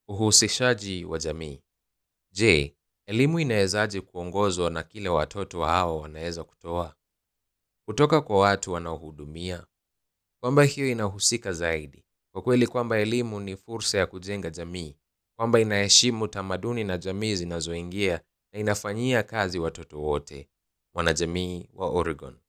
Uhusishaji wa jamii. Je, elimu inawezaje kuongozwa na kile watoto hao wanaweza kutoa kutoka kwa watu wanaohudumia? Kwamba hiyo inahusika zaidi kwa kweli, kwamba elimu ni fursa ya kujenga jamii, kwamba inaheshimu tamaduni na jamii zinazoingia na inafanyia kazi watoto wote. Mwanajamii wa Oregon.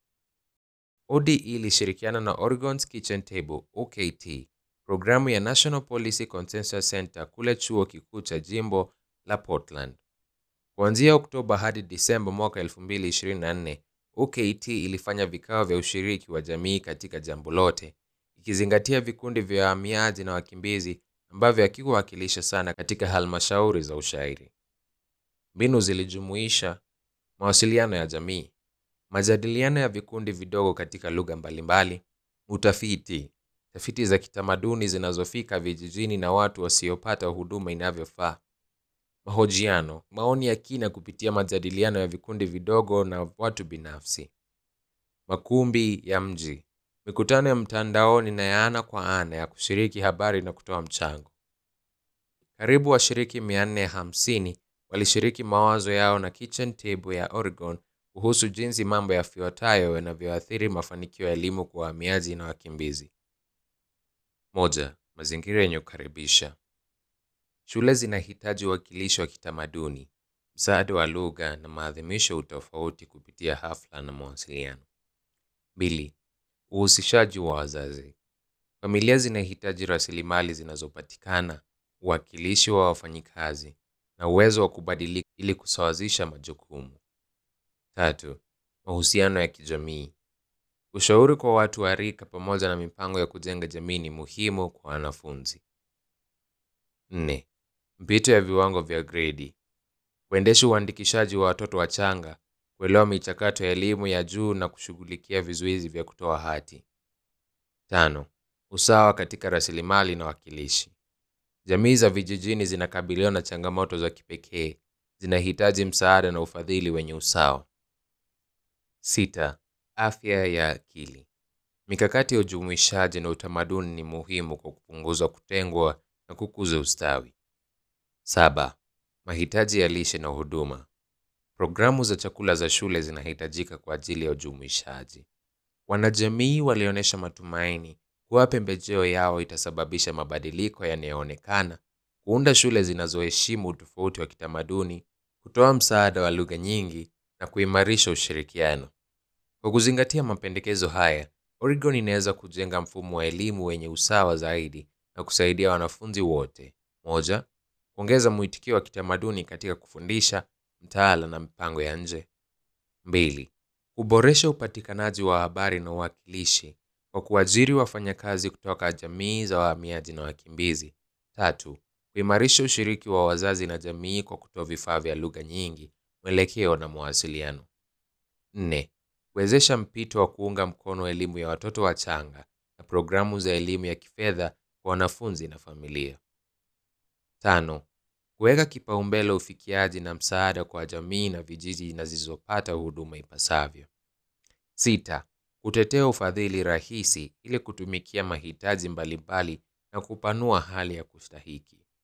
ODE ilishirikiana na Oregon's Kitchen Table OKT, programu ya National Policy Consensus Center kule chuo kikuu cha jimbo la Portland. Kuanzia Oktoba hadi Disemba mwaka 2024, OKT ilifanya vikao vya ushiriki wa jamii katika jambo lote, ikizingatia vikundi vya wahamiaji na wakimbizi ambavyo hakikuwakilisha sana katika halmashauri za ushairi. Mbinu zilijumuisha mawasiliano ya jamii, majadiliano ya vikundi vidogo katika lugha mbalimbali, utafiti, tafiti za kitamaduni zinazofika vijijini na watu wasiopata huduma inavyofaa, mahojiano, maoni ya kina kupitia majadiliano ya vikundi vidogo na watu binafsi, makumbi ya mji, mikutano ya mtandaoni na ya ana kwa ana ya kushiriki habari na kutoa mchango. Karibu washiriki 450 walishiriki mawazo yao na Kitchen Table ya Oregon kuhusu jinsi mambo yafuatayo yanavyoathiri mafanikio ya elimu kwa wahamiaji na wakimbizi. Moja, mazingira yenye kukaribisha. Shule zinahitaji uwakilishi wa kitamaduni, msaada wa lugha na maadhimisho ya utofauti kupitia hafla na mawasiliano. Mbili, uhusishaji wa wazazi. Familia zinahitaji rasilimali zinazopatikana, uwakilishi wa wafanyikazi na uwezo wa kubadilika ili kusawazisha majukumu. Tatu, mahusiano ya kijamii. Ushauri kwa watu wa rika pamoja na mipango ya kujenga jamii ni muhimu kwa wanafunzi. Nne, mpito ya viwango vya gredi. Kuendesha uandikishaji wa watoto wachanga, kuelewa michakato ya elimu ya juu na kushughulikia vizuizi vya kutoa hati. Tano, usawa katika rasilimali na wakilishi. Jamii za vijijini zinakabiliwa na changamoto za kipekee, zinahitaji msaada na ufadhili wenye usawa. Sita, afya ya akili. Mikakati ya ujumuishaji na utamaduni ni muhimu kwa kupunguza kutengwa na kukuza ustawi. Saba, mahitaji ya lishe na huduma. Programu za chakula za shule zinahitajika kwa ajili ya ujumuishaji. Wanajamii walionyesha matumaini kuwa pembejeo yao itasababisha mabadiliko yanayoonekana, kuunda shule zinazoheshimu utofauti wa kitamaduni, kutoa msaada wa lugha nyingi na kuimarisha ushirikiano. Kwa kuzingatia mapendekezo haya, Oregon inaweza kujenga mfumo wa elimu wenye usawa zaidi na kusaidia wanafunzi wote. Moja, kuongeza mwitikio wa kitamaduni katika kufundisha, mtaala na mipango ya nje. Mbili, kuboresha upatikanaji wa habari na uwakilishi kwa kuajiri wafanyakazi kutoka jamii za wahamiaji na wakimbizi. Tatu, kuimarisha ushiriki wa wazazi na jamii kwa kutoa vifaa vya lugha nyingi, mwelekeo na mawasiliano. Nne, kuwezesha mpito wa kuunga mkono elimu ya watoto wachanga na programu za elimu ya kifedha kwa wanafunzi na familia. Tano, kuweka kipaumbele ufikiaji na msaada kwa jamii na vijiji zisizopata huduma ipasavyo. Sita, kutetea ufadhili rahisi ili kutumikia mahitaji mbalimbali na kupanua hali ya kustahiki.